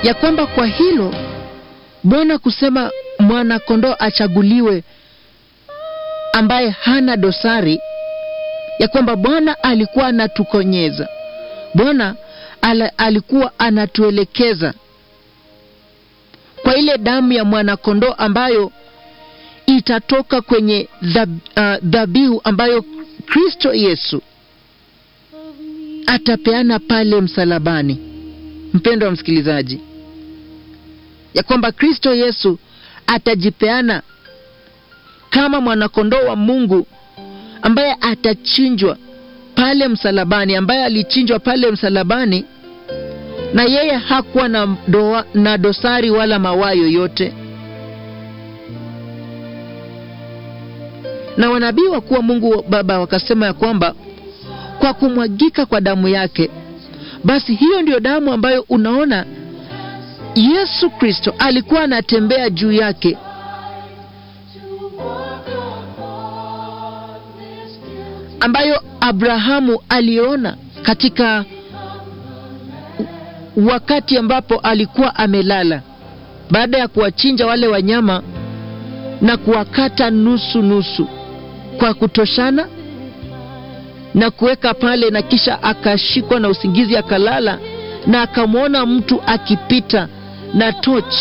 ya kwamba kwa hilo Bwana kusema mwana-kondoo achaguliwe ambaye hana dosari, ya kwamba Bwana alikuwa anatukonyeza, Bwana ala- alikuwa anatuelekeza kwa ile damu ya mwana-kondoo ambayo itatoka kwenye dhab- ah, dhabihu ambayo Kristo Yesu atapeana pale msalabani. Mpendo wa msikilizaji, ya kwamba Kristo Yesu atajipeana kama mwanakondoo wa Mungu ambaye atachinjwa pale msalabani, ambaye alichinjwa pale msalabani, na yeye hakuwa na, doa, na dosari wala mawaa yoyote. Na wanabii wakuu wa Mungu Baba wakasema ya kwamba kwa kumwagika kwa damu yake, basi hiyo ndiyo damu ambayo unaona Yesu Kristo alikuwa anatembea juu yake ambayo Abrahamu aliona katika wakati ambapo alikuwa amelala baada ya kuwachinja wale wanyama na kuwakata nusu nusu kwa kutoshana na kuweka pale, na kisha akashikwa na usingizi akalala, na akamwona mtu akipita na torch